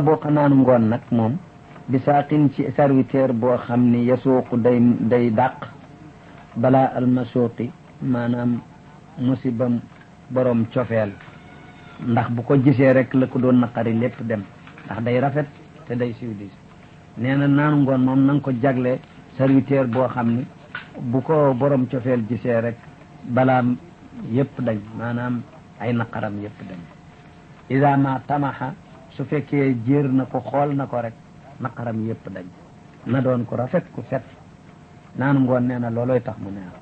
bokk naanu ngoon nag moom bi saaqin ci serviteur boo xam ni yasuuqu day day dàq balaa almasuuqi maanaam musibam borom cofeel ndax bu ko gisee rek la ko doon naqari lépp dem ndax day rafet te day civilisé nee na naanu ngoon moom na nga ko jagle serviteur boo xam ni bu ko borom cofeel gisee rek balaam yëpp dañ maanaam ay naqaram yëpp dañ ida ma tamaxa su fekkee jéer na ko xool na ko rek naqaram yëpp dañ na doon ko rafet ku set naanu ngoon nee na looloy tax mu neex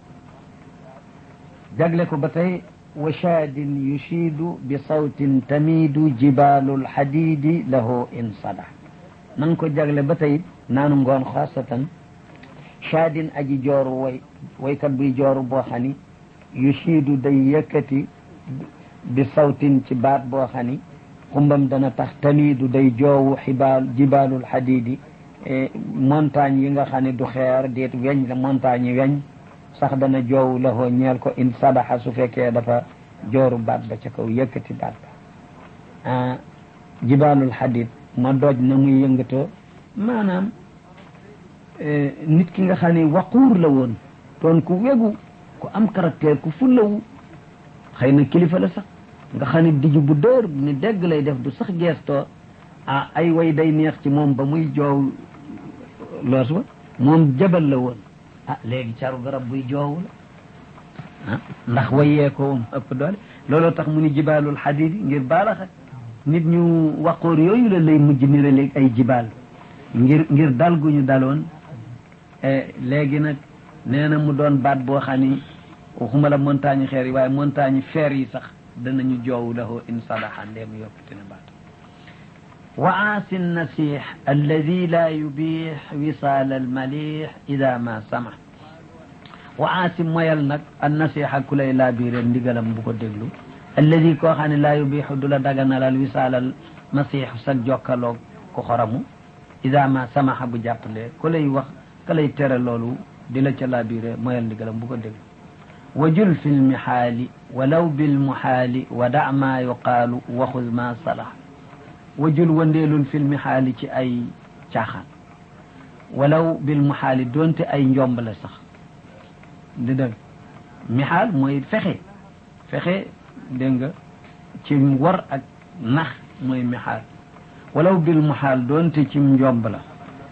jagle ko ba tey wa shaadin yushiidu bi sawtin tamiidu jibaalul xadiidi lahu in sada nan ko jagle ba tey naanu ngoon xaasatan shaadin aji jooru way waykat buy jooru boo xam ni yushiidu day yëkkati bi sawtin ci baat boo xam ni xumbam dana tax tamiidu day joowu xibaal jibaalul xadiidi montagne yi nga xam ne du xeer déet weñ la montagne yi weñ sax dana joowu la hoo ñeel ko in sadaxa su fekkee dafa jooru baat ba ca kaw yëkkati baat ba jibaalul xadid ma doj na muy yëngatoo maanaam nit ki nga xam ne waquur la woon doon ku wegu ku am caractère ku fullawu xëy na kilifa la sax nga xam ne diju bu dër ni dégg lay def du sax geestoo ah ay way day neex ci moom ba muy joow loos ba moom jabal la woon ah léegi caru garab buy joowu la ah ndax wayee ko moom ëpp doole looloo tax mu ni jibaalul xadid ngir baalaxa nit ñu waqoor yooyu la lay mujj nira léegi ay jibaal ngir ngir dal gu ñu daloon léegi nag nee na mu doon baat boo xam ni waxuma la montagne xeer yi waaye montagne feer yi sax danañu joowu lahu in sadaxa ndeem yokkute na baat وعاس النسيح الذي لا يبيح وصال المليح إذا ما سمح وعاس مويل نك النسيح كلي لا بير ndigalam bu ko déglu الذي koo xam ne لا يبيح du la daganalal وصال المسيح sa jokkaloog ko xoramu إذا ما سمح bu jàppale ku lay wax ka lay tere loolu di la ca laa biire moyal ndigalam bu ko déglu وجل في المحال ولو بالمحال ودع ما يقال وخذ ما صلح wajul wandeelul fil mihaali ci ay caaxaan walaw bil muhaali doonte ay njomb la sax di dëgg mihaal mooy fexe fexe dégg nga ci war ak nax mooy mihaal walaw bil muhaal doonte ci njomb la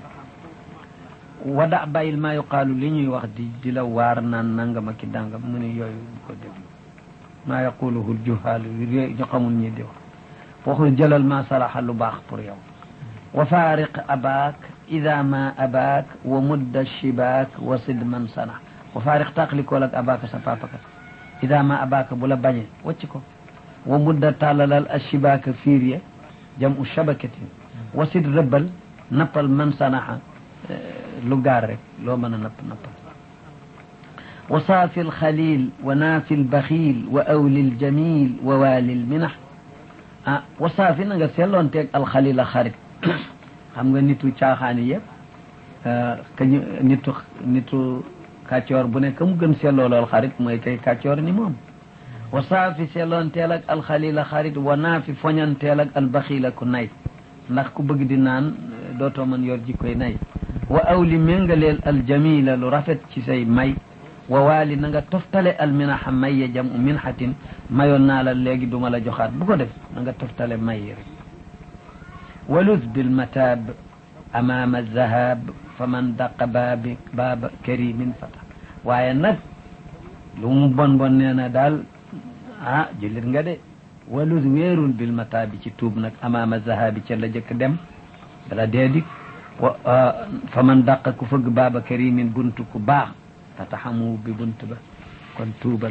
wada bàyyil maa yuqaalu li ñuy wax di di la waar naan nangam ak ki dàngam mu ne yooyu ko déglu maa yaquluhu juhaalu ñu xamul ñi di wax waxul jëlal ma salaxa lu baax pour yow wa faariq abaak ida ma abaak wa mudda shibaak wa sid man sana wa faariq taqlikool ak abaaka sa papakat ida ma abaaka bu la bañe wacc ko wa mudda tàllalal ashibaaka fiir ya jam u shabakatin wa sid rëbbal nappal man sanaxa lu gaar rek loo mën a napp nappal wa saafi alxalil wa naafi albaxiil wa awli aljamil wa waali alminax ah wasaafi na nga seetloon teeg alxalila xarit xam nga nitu caaxaani yëpp kañu nitu nitu kàccoor bu nekk mu gën seetloo lool xarit mooy kay kàccoor ni moom wasaafi seetloon teel ak alxalila xarit wa naafi foñanteel ak albaxiila ku nay ndax ku bëgg di naan dootoo mën yor jikkoy nay wa awli méngaleel aljamila lu rafet ci say may wa waali na nga toftale al minaxa may ya jam u minxatin mayoon naa la léegi duma la joxaat bu ko def na nga toftale may yi rek waluz bilmatab amama zahab fa man daqa baabi baaba karimin fata waaye nag lu mu bon bon nee na daal ah jullit nga de waluz weerul bilmatabi ci tuub nag amama zahabi ca la jëkk dem dala deedik wa fa man daqa ku fëgg baaba karimin buntu ku baax fataxamu bi bunt ba kon tuubal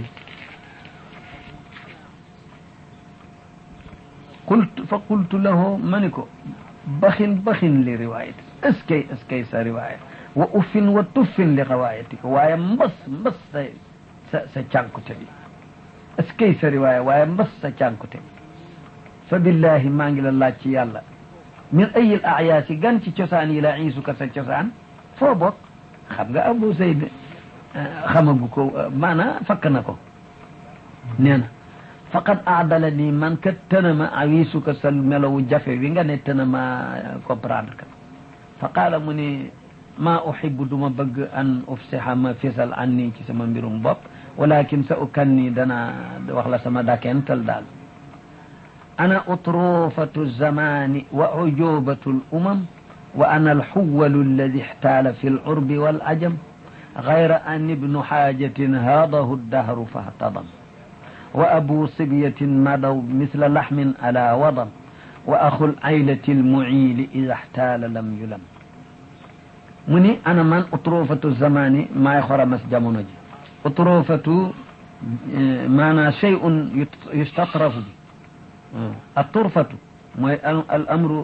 qultu fa qultu lahu ma ni ko baxin baxin li riwayati est-ce que est-ce que sa riwaya wa uffin wa tuffin li riwayatika waaye mbas mbas sa sa sa cànkute bi est-ce que sa riwaya waaye mbas sa cànkute bi fa billahi maa ngi la laaj ci yàlla min ayil ayaasi gan ci cosaan yi la iisuka sa cosaan foo bokk xam nga abu zayd xamagu ko maanaa fakk na ko nee na faqad aadala nii man kat tënama awisu ko sa melowu jafe wi nga ne tënama comprendre ka fa qaala mu ni maa uhibu duma bëgg an ufsiha ma fisal an nii ci sama mbirum bopp walakin sa ukan nii dana wax la sama dakental daal ana utrufatu zamani wa ujubatu l umam wa ana alxuwalu alladi ixtaala fi lurbi wal ajam gayra an ibnu xaajatin haadahu ddahru fahtadam wa abu sibyatin madaw misla laxmin ala wadam wa axu laylati almuciili ida ixtaala lam yulam mu ni ana man utrufatu zamani maay xoramas jamono ji utrufatu maanaa shay'un yustatrafu bi الطرفة mooy الأمر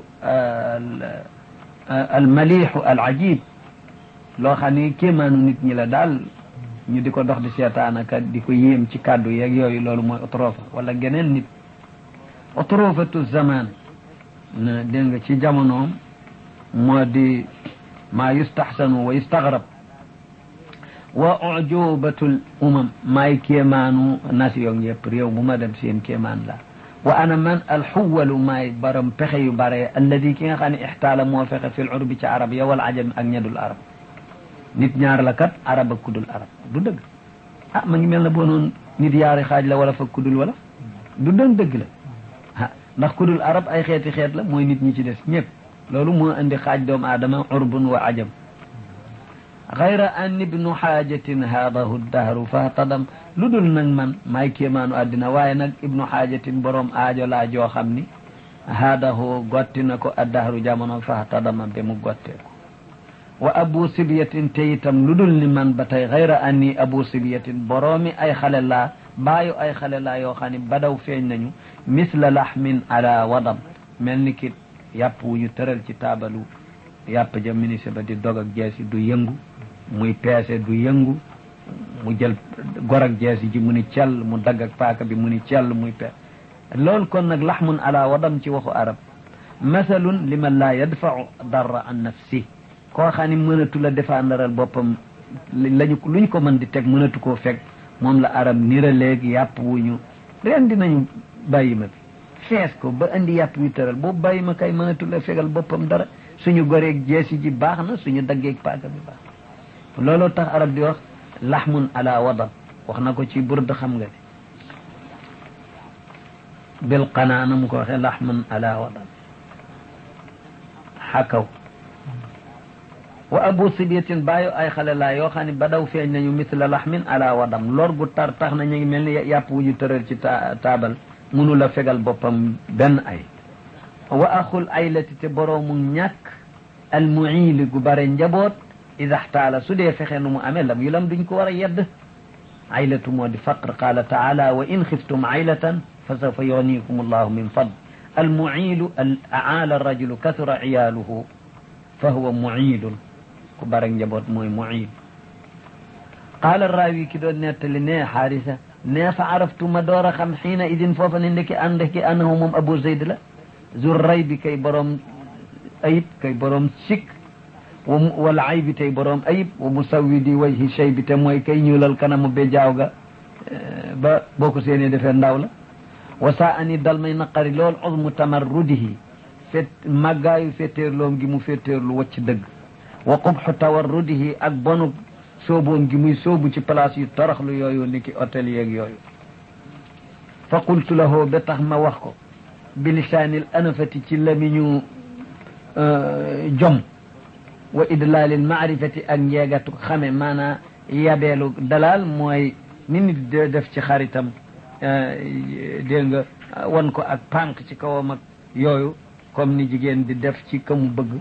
المليح العجيب loo xam ni kéemaanu nit ñi la daal ñu di ko dox di seetaan ak di ko yéem ci kàddu yeeg yooyu loolu mooy utrofa wala geneen nit utrofatu zaman na dégg nga ci jamonoom moo di maa yustaxsanu wa yustagrab wa ujubatul umam maay kéemaanu nation yëpp réew bu ma dem seen kéemaan la wa ana man alxuwalu maay baram pexe yu bare alladi ki nga xam ne ixtaala moo fexe fil urbi ci arab ya wal ajam ak ñedul arab nit ñaar la kat arab ak kudul arab du dëgg ah ma ngi mel na boo noon nit yaari xaaj la wala fa kudul wala du doon dëgg la ah ndax kudul arab ay xeeti xeet la mooy nit ñi ci des ñëpp loolu moo indi xaaj doomu aadama urbun wa ajam gayra an ibnu xaajatin haadahu dahru fahtadam lu dul nag man maay kéemaanu àddina waaye nag ibnu xaajatin boroom aajo laa joo xam ni haadahu gotti na ko addahru jamono fahtadama be mu gottee ko wa abu sibyatin te itam lu dul ni man ba tey gayra anni abu sibyatin boroomi ay xale laa baayu ay xale laa yoo xam ne badaw feeñ nañu misla lahmin ala wadam mel ni ki yàpp wu ñu tëral ci taabalu yàpp ja ministre ba di dog ak jeesi du yëngu muy peese du yëngu mu jël gor ak jeesi ji mu ni cell mu dagg ak paaka bi mu ni cell muy peese loolu kon nag laxmun ala wadam ci waxu arab masalun liman laa yadfau darra an nafsi koo xam ne mënatu la défendral boppam lañu luñ ko mën di teg mënatu koo fekk moom la arab niraleeg yàpp wuñu ren dinañu bàyyi ma bi fees ko ba indi yàpp wi tëral boobu bàyyi ma kay mënatu la fegal boppam dara suñu goreeg jeesi ji baax na suñu daggeeg paaka bi baax looloo tax arab di wax laxmun ala wadam wax na ko ci burd xam nga ne bil qanaa na mu ko waxee laxmun ala wadam xakaw wa abu sibiyatin bàyyi ay xale laa yoo xam ne ba daw feeñ nañu misla laxmin ala wadam lor gu tar tax na ñu ngi mel ni yàpp wu ñu tëral ci taabal munu la fegal boppam benn ay wa axul aylati te boroomu ñàkk almuili gu bare njaboot ida xtaala su dee fexe nu mu amee lam yu lam duñ ko war a yedd aylatu moo di faqr qaala taala wa in xiftum aylatan fa sawfa yugnikum allahu min fadl almuilu al aala rajulu kasura ciyaaluhu fa huwa muilun ku bare njaboot mooy muil qaala raawi ki doon nettali ne xaarisa ne fa araftu ma door a xam xiina idin foofa ne ndeki ànd ki annahu moom abu zayd la zurray bi kay boroom ayib kay boroom sikk wal aybi tey boroom ayib wa musawidi wajhi shay bi te mooy kay ñuulal kanamu be jaaw ga ba boo ko seenee defee ndaw la wa saa ani dal may naqari lool uzmu tamarrudihi fet màggaayu fetteerloom gi mu fetteerlu wacc dëgg wa qubxu tawarrudihi ak bonu sooboom gi muy soobu ci place yu toroxlu yooyu ni ki hôtel yeeg yooyu fa qultu lahu ba tax ma wax ko bilisaanil anafati ci lamiñu jom wa idlaalil maarifati ak njeegatu xame maanaa yabeelu dalal mooy ni nit de def ci xaritam dégg nga wan ko ak pànk ci kawam ak yooyu comme ni jigéen di def ci kamu bëgg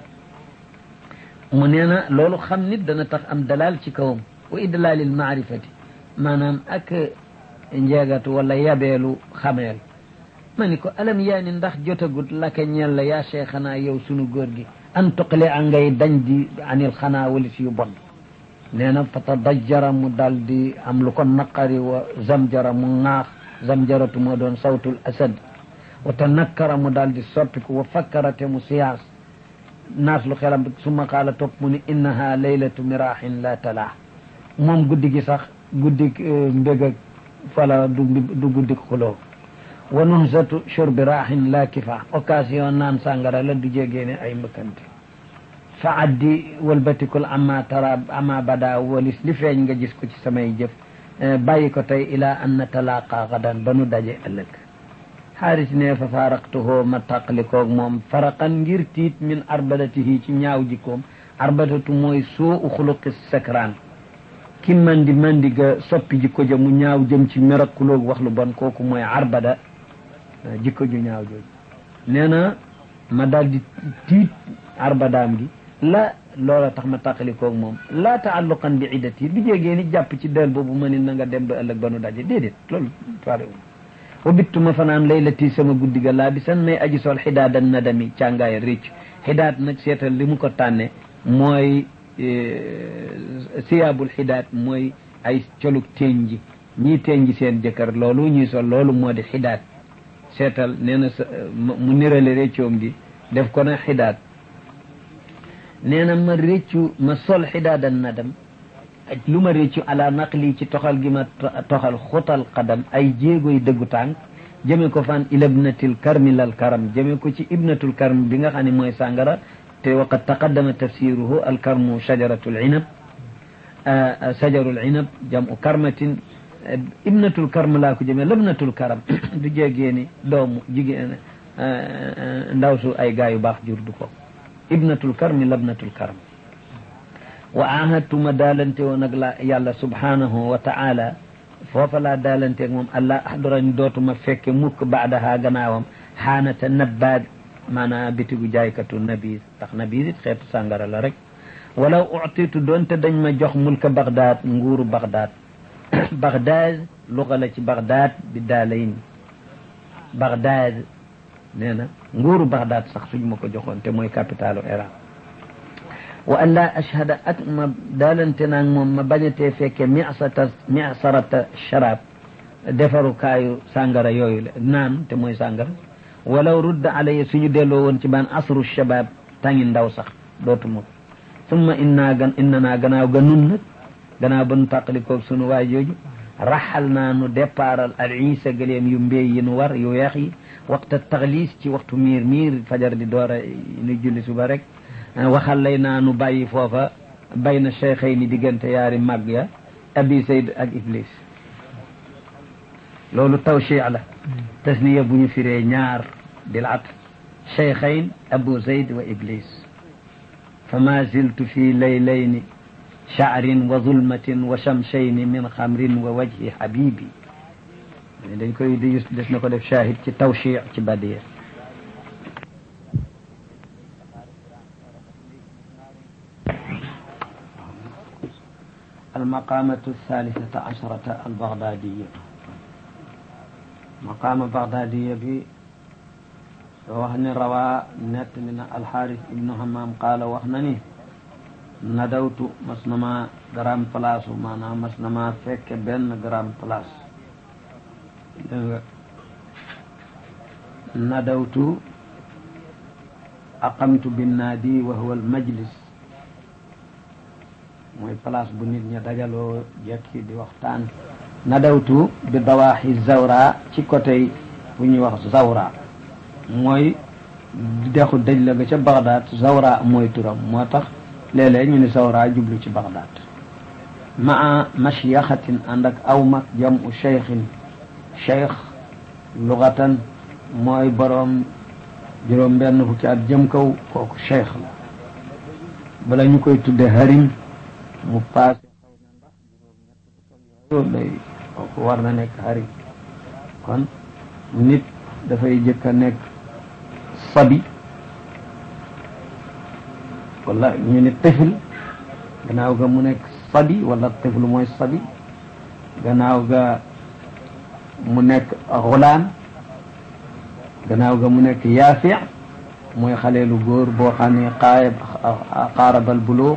mu nee na loolu xam nit dana tax am dalal ci kawam wa idlaalil maarifati maanaam ak njeegatu wala yabeelu xameel ma ni ko alam yaa ni ndax jotagut laka ñeel la yaa cheikhana yow sunu góor gi an tuqale a ngay dañ di anil xanaa walis yu bon nee na fa tadajjara mu dal di am lu ko naqari wa zamjara mu ŋaax zamjaratu moo doon sawtul asad wa tanakkara mu dal di soppiku wa fakkarate mu siyaas naas lu xelam suma qaala topp mu ni innaha laylatu mirahin la talaa moom guddi gi sax guddi mbég ak fala du du guddi xuloo wa nuhsatu shurbi raaxin la kifa occasion naan sàngara la du jégéene ay mbëkkante fa addi walbatikul ama tara ama bada walis li feeñ nga gis ko ci samay jëf bàyyi ko tey ila an natalaqa gadan ba nu daje ëllëg xaaris ne fa faaraqtuhoo ma tàqalikoog moom faraqan ngir tiit min arbadatihi ci ñaaw jikkoom arbadatu mooy soo u xuluqi sakraan ki mandi mandi ga soppi jikko ja mu ñaaw jëm ci merakuloog wax lu bon kooku mooy arbada jikko ju ñaaw jooju nee na ma daal di tiit arbadaam gi la loola tax ma tàqalikoog moom laa taalluqan bi iddati du jégee ni jàpp ci del boobu ma ni na nga dem ba ëllëg ba nu daje déedéet loolu faale wa bittu ma fanaan laylati sama guddi ga laa bi san may aji sol xidaadan nadami càngaay réccu xidaat nag seetal li mu ko tànne mooy siyaabul xidaat mooy ay colug teen ji ñii teen ji seen jëkkër loolu ñuy sol loolu moo di xidaat seetal nee na sa mu nirale réccoom gi def ko na xidaat nee na ma réccu ma sol xidaadan nadam ak lu ma réccu ala naqli ci toxal gi ma toxal xutal qadam ay jéegoy dëggu tànk jëme ko fan ila ibnatil karmi lal karam jëme ko ci ibnatul karm bi nga xam ne mooy sàngara te waqad taqaddama tafsiruhu alkarmu shajaratul inab shajarul inab jamu karmatin ibnatul karm laa ko jëmee labnatul karam du jégee ni doomu jigéen ndaw su ay gaa yu baax jur du ko ibnatul karmi labnatul karam wa ahadtuma daalante woon ak la yàlla subhanahu wa taala foofa laa daalanteeg moom allah ahdurani dootuma fekke mukk baadaha gannaawam xaanata nabbaad maanaam bitigu jaaykatu nabiis ndax nabiis it xeetu sàngara la rek walaw utitu doonte dañ ma jox mulka bagdaad nguuru bagdaad bagdaad luga la ci bagdaad bi daalayn bagdaad nee na nguuru bagdaad sax suñ ma ko joxoon te mooy capitalu Iran wa an laa ashhada ak ma daalante naag moom ma bañatee fekke misata misarata sharab defarukaayu sàngara yooyu la naan te mooy sàngara walaw rudda alaya suñu delloo woon ci baan asru shabab tangi ndaw sax dootuma ko summa inna gan inna naa gannaaw ga nun nag gannaaw ba nu tàqalikoog sunu waay jooju raxal naa nu départal al isa gëleem yu mbéy yi nu war yu weex yi waxta taxliis ci waxtu miir miir fajar di door a nu julli suba rek waxal lay naa nu bàyyi foofa bay na cheikhay ni diggante yaari màgg ya abi sayd ak iblis loolu tawchi la tasniya bu ñu firee ñaar dil at cheikhayn abu zayd wa iblis fama ziltu fi laylayni sha'rin wa zulmatin wa shamshayni min xamrin wa wajhi habibi dañ koy di des na ko def shahid ci tawchi ci badiya المقامة الثالثة عشرة البغدادية مقام بغدادية بي وهن روى نت من الحارث ابن همام قال وهنني ندوت مسنما جرام بلاس معنا مسنما فك بن جرام بلاس ندوت أقمت بالنادي وهو المجلس mooy place bu nit ña dajaloo jekki di waxtaan nadawtu bi dawaaxi zawra ci côté bu ñuy wax zawra mooy dexu dëj la ga ca Bagdad zawra mooy turam moo tax léeg-léeg ñu ni zawra jublu ci Bagdad maa mashyaxatin ànd ak aw mag jam u cheikhin cheikh lugatan mooy boroom juróom benn fukki at jëm kaw kooku cheikh la bala ñu koy tudde harim mu paase xëy na ndax juróom-ñett fukk ak yooyu kooku war na nekk xarit kon nit dafay jëkk a nekk sabi wala ñu ne tifl gannaaw ga mu nekk sabi wala tifl mooy sabi gannaaw ga mu nekk xulaan gannaaw ga mu nekk yaafi mooy xaleelu góor boo xam ne xaayab xaarabal buloo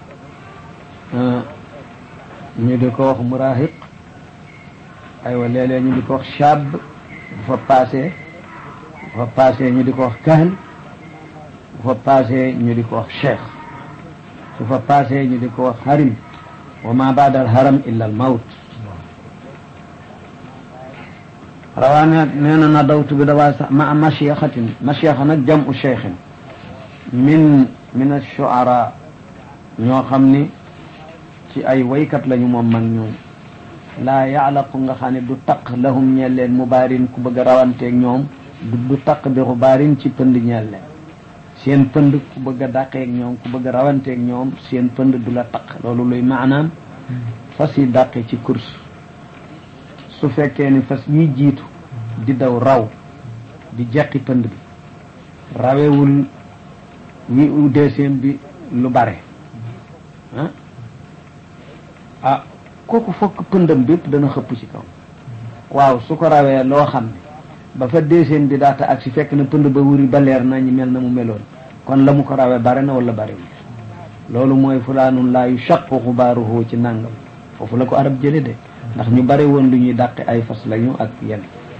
ñu di ko wax murahiq aywa léeg-léeg ñu di ko wax shab bu fa passé bu fa passé ñu di ko wax kahl bu fa passé ñu di ko wax cheikh su fa passé ñu di ko wax harim wa ma baada al haram illa al mawt rawaa ne nee na nadawtu bi dawaa sax ma mashiyaxatin mashiyaxa nag jam u cheikhin min min ashuara ñoo xam ni ci ay waykat lañu moom mag ñoom laa yaalaqu nga xam ne du taq lahum ñeel leen mubaarin ku bëgg a rawanteeg ñoom du taq bi xubaarin ci pënd ñeel leen seen pënd ku bëgg a dàqeeg ñoom ku bëgg a rawanteeg ñoom seen pënd du la taq loolu luy maanaam fas yi dàqe ci course su fekkee ni fas yi jiitu di daw raw di jeqi pënd bi rawewul wi u deuxième bi lu bare ah ah kooku fokk pëndam bépp dana xëpp ci kaw waaw su ko rawee loo xam ne ba fa deuxième bi daata ak si fekk na pënd ba wuri ba leer na ñu mel na mu meloon kon la mu ko rawee bare na wala barewul loolu mooy fulaanun laa yu shaqu xubaaruhu ci nàngam foofu la ko arab jële de ndax ñu bare woon lu ñuy dàqe ay fas lañu ak yenn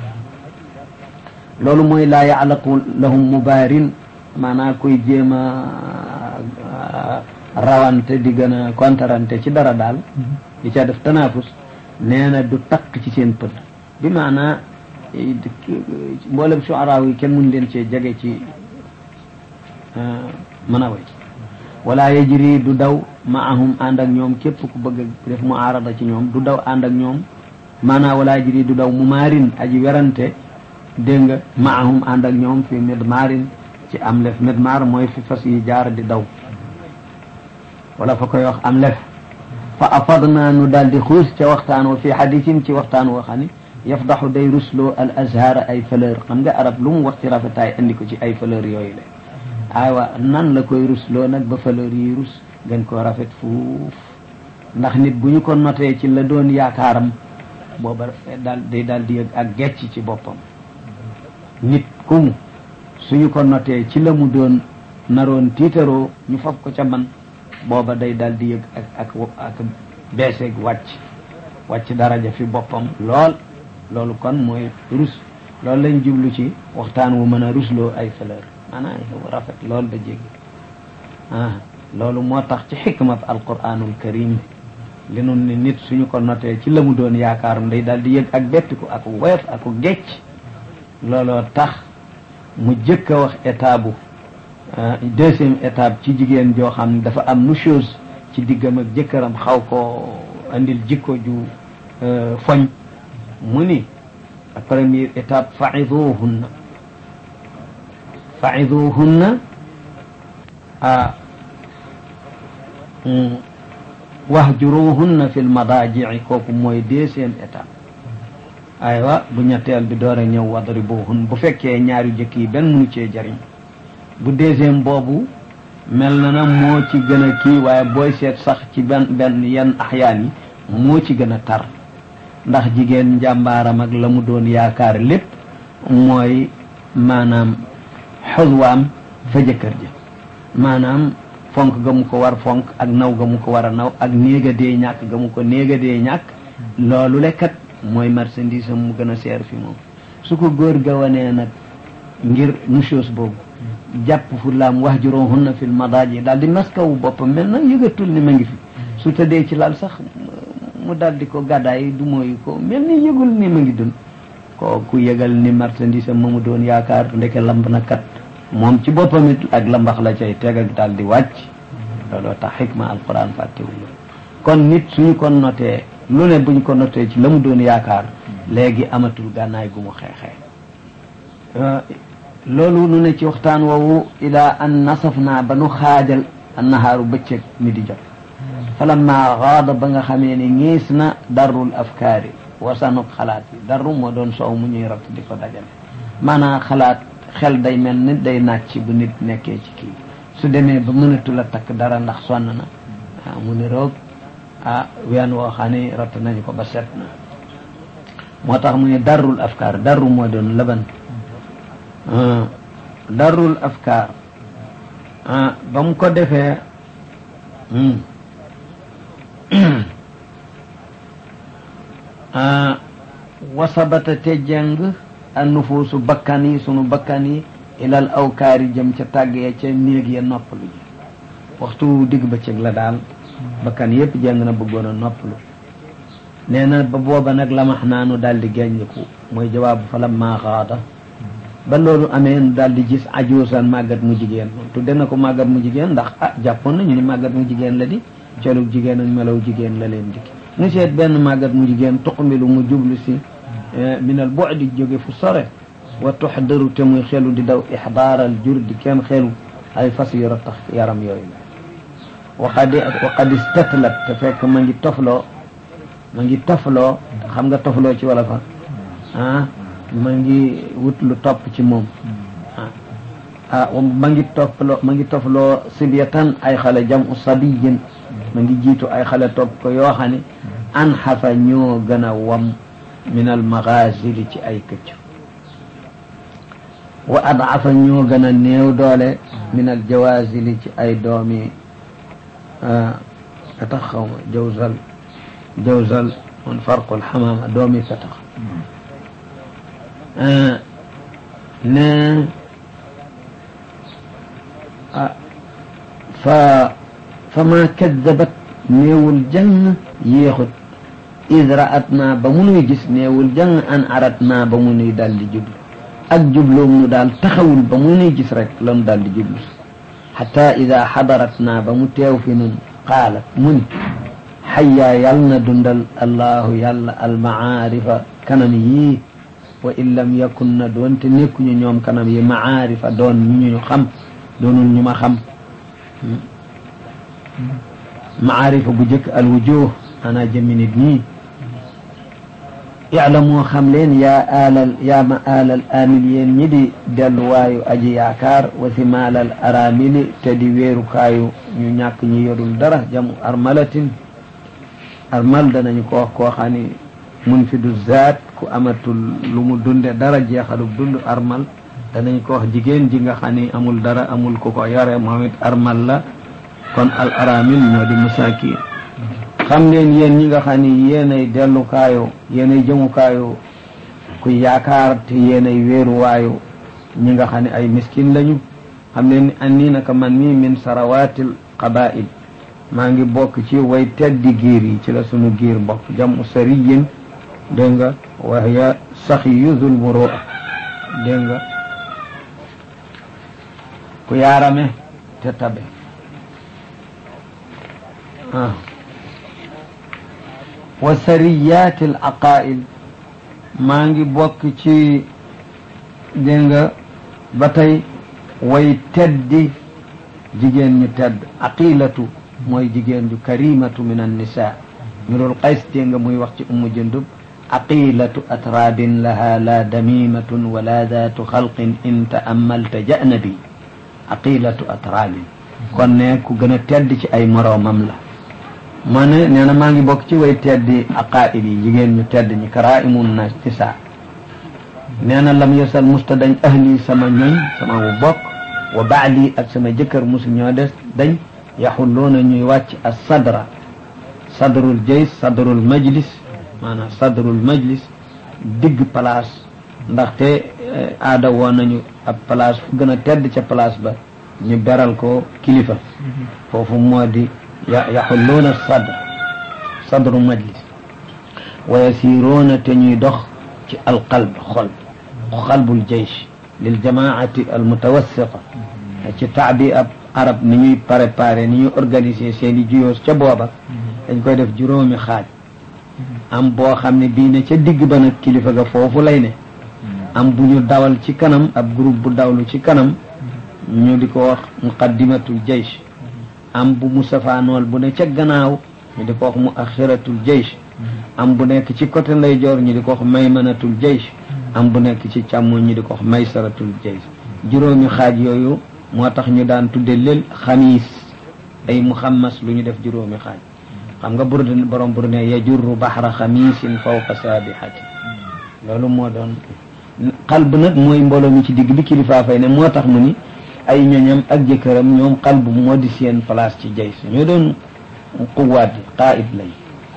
loolu mooy laa yaalaqu lahum mubaarin maanaa koy jéem a rawante di gën a kontarante ci dara daal di ca def tanafus nee na du takk ci seen pënd bi maanaa mboolem shuaraaw yi kenn mun leen cee jege ci mën a way wala yajri du daw maahum ànd ak ñoom képp ku bëgg def mu aarada ci ñoom du daw ànd ak ñoom maanaa wala yajri du daw mu maarin aji werante dégg nga maahum ànd ak ñoom fi midmaarin ci am lef midmaar mooy fi fas yi jaar di daw wala fa koy wax am lef fa afadna nu daal di xuus ca waxtaan wa fi xadisin ci waxtaan woo xam ne yafdaxu day rusloo al azhara ay fleur xam nga arab lu mu wax ci rafetaay andi ko ci ay fleur yooyu la aywa nan la koy rusloo nag ba fleur yi rus gën koo rafet fuuf ndax nit bu ñu ko notee ci la doon yaakaaram booba daal day daal di yëg ak gecc ci boppam nit ku mu suñu ko notee ci la mu doon naroon tiitaroo ñu fab ko ca man booba day daal di yëg ak ak ak beeseeg wàcc wàcc daraja fi boppam lool loolu kon mooy rus loolu lañ jublu ci waxtaan wu mën a rusloo ay fleur maanaam rafet lool ba jéggi ah loolu moo tax ci xikmat alquranul karim li nun ni nit suñu ko notee ci la mu doon yaakaaram day daal di yëg ak bettiku ak woyof ak gecc looloo tax mu jëkk a wax état bu deuxième étape ci jigéen joo xam ne dafa am nu chose ci diggam ak jëkkëram xaw ko andil jikko ju foñ mu ni première étape faiduhunna faiduhunna a wahjuruhunna fi lmadaajici kooku mooy deuxième étape aywa bu ñetteel bi door a ñëw wadribuhun bu fekkee ñaari jëkk yi benn munu cee jariñ bu deuxième boobu mel na na moo ci gën a kii waaye booy seet sax ci benn benn yenn axyaan yi moo ci gën a tar ndax jigéen njàmbaaram ak la mu doon yaakaar lépp mooy maanaam xuswaam fa jëkkër ji maanaam fonk ga mu ko war fonk ak naw ga mu ko war a naw ak néega dee ñàkk ga mu ko néega dee ñàkk loolu lekkat mooy marchandise am mu gën a seer fi moom su ko góor ga wanee nag ngir nushos boobu jàpp fu laam wax juróom na fil madaaji daal di maskawu boppam mel na yëgatul ni ma ngi fi su tëddee ci lal sax mu daal di ko gàddaay du mooyu ko mel ni yëgul ni ma ngi dund ko ku yëgal ni marchandise am ma mu doon yaakaar ndeke lamb na kat moom ci boppam it ak lambax la cay teg ak daal di wàcc looloo tax xikma alquran fàttewul kon nit suñu ko notee lu ne buñ ko notee ci la mu doon yaakaar léegi amatul gànnaay gu mu xeexee loolu nu ne ci waxtaan woowu ila an nasaf naa ba nu xaajal annahaaru bëccëg mi di jot falamma gaada ba nga xamee ni ñiis na darrul afkaari wasanuk xalaat yi darru moo doon soow mu ñuy ratt di ko dajale maanaam xalaat xel day mel ni day nàcc bu nit nekkee ci kii su demee ba mënatul a takk dara ndax sonn na ah mu ni roog ah ween woo xam ne ratt nañu ko ba set na moo tax mu ne darrul afkaar darru moo doon laban darrul afkaar ba mu ko defee wasabata te jeng a nufuusu bakkan yi sunu bakkan yi ilal awkaari jëm ca tàgg ya ca néeg ya noppalu ji waxtu digg bëccëg la daal bakkan yépp jeng na bëggoon a noppalu nee na ba booba nag lamax naa nu daal di génñiku mooy jawaabu fa lamma xaada ba loolu amee nu daal di gis ajuusan màggat mu jigéen tudde na ko màggat mu jigéen ndax ah jàppoon nañu ni màggat mu jigéen la di colug jigéen ak melaw jigéen la leen dikki nu seet benn màggat mu jigéen tuqmilu mu jublu si minal bu'di jóge fu sore wa tuxdaru te muy xelu di daw ixdaaral jur di kenn xelu ay fas yu tax yaram yooyu waqad waqad istatlat te fekk ma ngi tofloo ma ngi tofloo xam nga tofloo ci wala fa ah ma ngi wut lu topp ci moom ah ma ngi tofloo ma ngi tofloo sibyatan ay xale jam u sabiyin ma ngi jiitu ay xale topp ko yoo xam ne an xafa ñoo gën a wam min al magazili ci ay këcc wa adafa ñoo gën a néew doole min al jawazili ci ay doomi petax xaw ma jawzal jawzal man farqul xamaama doomi petax ne fa fa ma kadabat néewul jàng yéexut id raat naa ba mu nuy gis néewul jàng an arat naa ba mu nuy daal di jublu ak jubloom nu daal taxawul ba mu nuy gis rek la nu daal di jublu xata ida xadarat naa ba mu teew fi nun qaalat mu ni xayyaa yàl na dundal allahu yàlla almacaarifa kanam yii wa in lam yakun na doonte nekkuñu ñoom kanam yi macaarifa doon ñu ñu xam doonul ñu ma xam macaarifa bu jëkk alwujuh ana jëmmi nit ñi iclamoo xam leen yaa aalal yaa ma aalal aamil yéen ñi di delluwaayu aji yaakaar wa simaalal aramili te di weerukaayu ñu ñàkk ñi yorul dara jamu armalatin armal danañu ko wax koo xam ni mun fi du zaat ku amatul lu mu dunde dara jeexalub dund armal danañ ko wax jigéen ji nga xam ni amul dara amul ku ko yore moom it armal la kon al aramil ñoo di masaakin xam leen yéen ñi nga xam ni yéenay dellukaayu yéenay jëmukaayu ku yaakaar te yéenay wéeruwaayu ñi nga xam ne ay miskin lañu xam leen ni annii naka man mii min sarawaatil qabail maa ngi bokk ci way teddi giir yi ci la sunu giir mbokk jamu sariyin dégg nga waxya saxiyu zul murua dégg nga ku yaarame te tabe ah wa sariyaati al aqail maa ngi bokk ci dégg nga ba tey way teddi jigéen ñu tedd aqilatu mooy jigéen ju karimatu min annisa mirul qays dégg nga muy wax ci ummu jundub aqilatu atraabin laha la damimatun wala daatu xalqin in taamalta ja'na bi aqilatu atraabin kon ne ku gën a tedd ci ay moroomam la ma ne nee na maa ngi bokk ci way teddi aqaid yi jigéen ñu tedd ñi karaimun na nisa nee na lam yasal musta dañ ahli sama ñoñ sama wu bokk wa baali ak sama jëkkër musu ñoo des dañ yaxulloona ñuy wàcc as sadra sadrul jays sadrul majlis maanaam sadrul majlis digg place ndaxte aada woon nañu ab place fu gën a tedd ca place ba ñu beral ko kilifa foofu moo di yaxulluuna sadr sadru majlis wa yasiruuna te ñuy dox ci alqalb xol qalbul jaysh lil jamaati almutawassiqa ci taabi ab arab ni ñuy préparé ni ñuy organiser seen i juyoos ca booba dañ koy def juróomi xaaj am boo xam ne bii ne ca digg ba nag kilifa ga foofu lay ne am bu ñu dawal ci kanam ab groupe bu dawlu ci kanam ñu di ko wax muqaddimatul jaysh am bu musafaanool bu ne ca gannaaw ñu di ko wax mu axiratul jaysh am bu nekk ci côté ndeyjoor ñu di ko wax maymanatul jaysh am bu nekk ci càmmoñ ñu di ko wax maysaratul jaysh juróomi xaaj yooyu moo tax ñu daan tudde lël xamiis ay muxammas lu ñu def juróomi xaaj xam nga burd borom bur ne yajurru baxra xamiisin fawqa saabihati loolu moo doon xalb nag mooy mbooloo mi ci digg bi kilifaa fay ne moo tax mu ni ay ñoñam ak jëkkëram ñoom xalb moo di seen place ci jays ñoo doon quwaat yi qaid lañ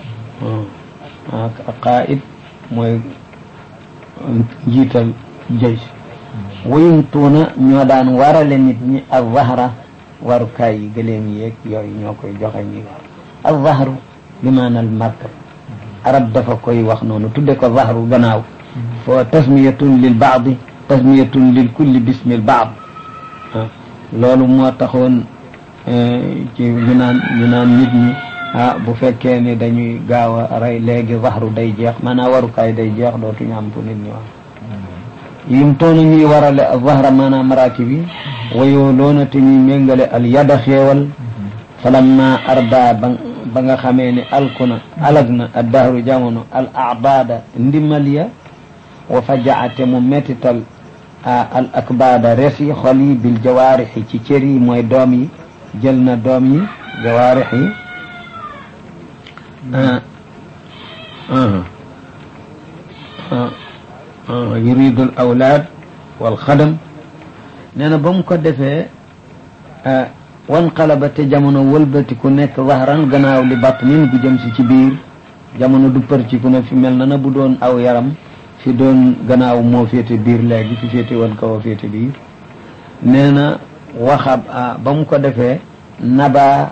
qaid mooy njiital jays wayum tuuna ñoo daan warale nit ñi al zahra warukaay yi gëléem yeeg yooyu ñoo koy joxe ñi war al zahru bi maana al markab arab dafa koy wax noonu tudde ko zahru gannaaw fo tasmiyatun lil baadi tasmiyatun lil kulli bismil baad loolu moo taxoon ci ñu naan ñu naan nit ñi ah bu fekkee ni dañuy gaaw a rey léegi zahru day jeex maanaam warukaay day jeex dootuñu am fu nit ñi wax yim toona ñuy warale zahra maanaam maraakib yi wayoo loona te ñuy méngale al yada xéewal falamma arda ba ba nga xamee ni alkuna alag na ad dahru jamono al abaada ndimal ya wa fajaate mu mettital al akbaada res yi xol yi bil jawaarixi ci cër yi mooy doom yi jël na doom yi jawaarix yi yuridu al awlaad wal xadam nee na ba mu ko defee wan qalaba te jamono wëlbati ku nekk zahran gannaaw li batnin gu jëm si ci biir jamono du përciku na fi mel na na bu doon aw yaram fi doon gannaaw moo féete biir léegi fi féete woon kaw a féete biir nee na waxab ba mu ko defee naba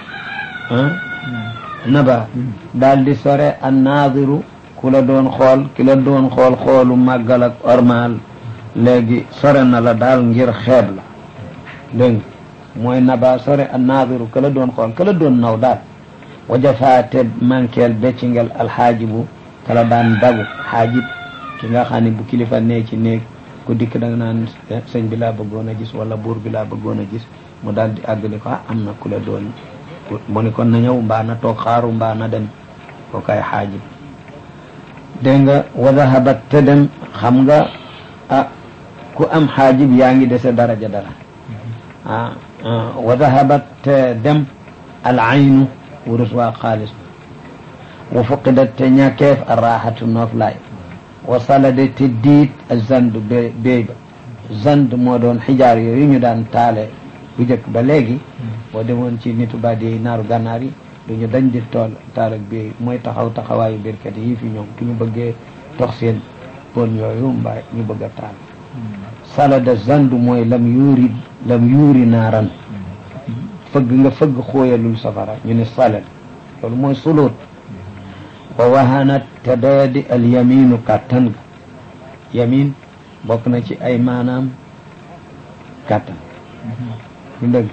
naba daal di sore an naadiru ku la doon xool ki la doon xool xoolu màggal ak ormal léegi sore na la daal ngir xeeb la dégg mooy naba sore an naadiru ka la doon xool ka la doon naw daal wajafaate mankeel beccingel alxaajibu kala daan dagu xaajib ki nga xam ne bu kilifa nee ci néeg ku dikk da nga naan sëñ bi laa bëggoon a gis wala buur bi laa bëggoon a gis mu daal di àgg ni ko ah am na ku la doon mu ni kon na ñëw mbaa na toog xaaru mbaa na dem ko kay xaajib dégg nga wa dahabat te dem xam nga ah ku am xaajib yaa ngi dese daraja dara ah wa dahabat te dem al aynu wurus waa xaalis wa fuqidat te ñàkkeef a raaxatu noof laay wa salade te diit a zand bé béy ba zand moo doon xijaar yooyu ñu daan taale bu njëkk ba léegi boo demoon ci nitu badi yi naaru gànnaar yi duñu dañ di tool taal ak béy mooy taxaw taxawaayu birkat yi fi ñoom tu ñu bëggee tox seen pon yooyu mbaa ñu bëgg a taal salada zand mooy lam yuuri lam yuuri naaran fëgg nga fëgg xóoyalul safara ñu ne salad loolu mooy sulut wa wahanat te doyadi al yaminu kàttan ga yamin bokk na ci ay maanaam kàttan ñu dëgg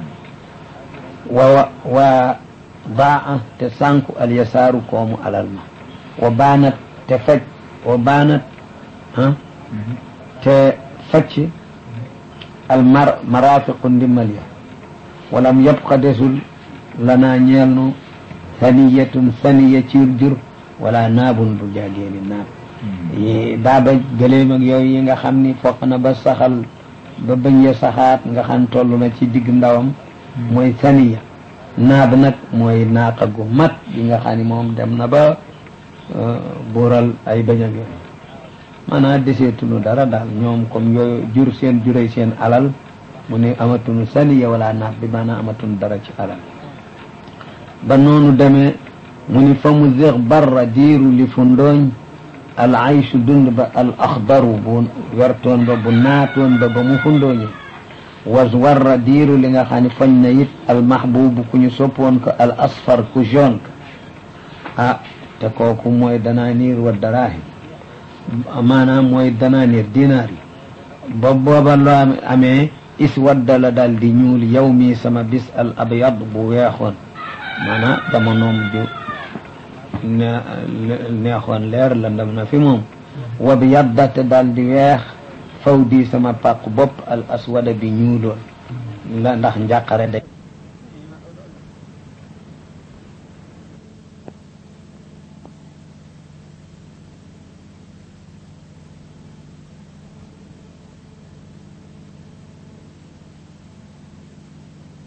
wa wa baa te sànku al yasaaru koomu alal ma wa baanat te faj wa baanat ah te facc al mar marafiqu ndimmal ya walam yabqa desul lanaa ñeel nu saniyatun saniya ci jur wala naabun bu jaageeni naab yi daaba gëléem ak yooyu yi nga xam ni foq na ba saxal ba bëñ ya saxaat nga xam toll na ci digg ndawam mooy saniya naab nag mooy naaqa gu mat bi nga xam ni moom dem na ba buural ay bëñam yooyu maanaam deseetunu dara daal ñoom comme yooyu jur seen juray seen alal mu ne amatunu saniya wala naab bi maanaam amatunu dara ci alal ba noonu demee mu ni fa mu zeex barra diiru li fu ndooñ al aychu dund ba al axdaru bu wertoon ba bu naatoon ba ba mu fu ndooñe was warra diiru li nga xam ne fañ na it al mahbubu ku ñu soppoon ko al asfar ku jaune ko ah te kooku mooy danaaniir wa daraahim maanaam mooy danaaniir dinaar yi ba booba loo amee is wadda la daal di ñuul yow mii sama bis al abyad bu weexoon maanaam jamonoom ju neexoon leer la ndam na fi moom wa bi yaddate daal di weex faw di sama pàq bopp al aswada bi ñuuloon la ndax njàqare de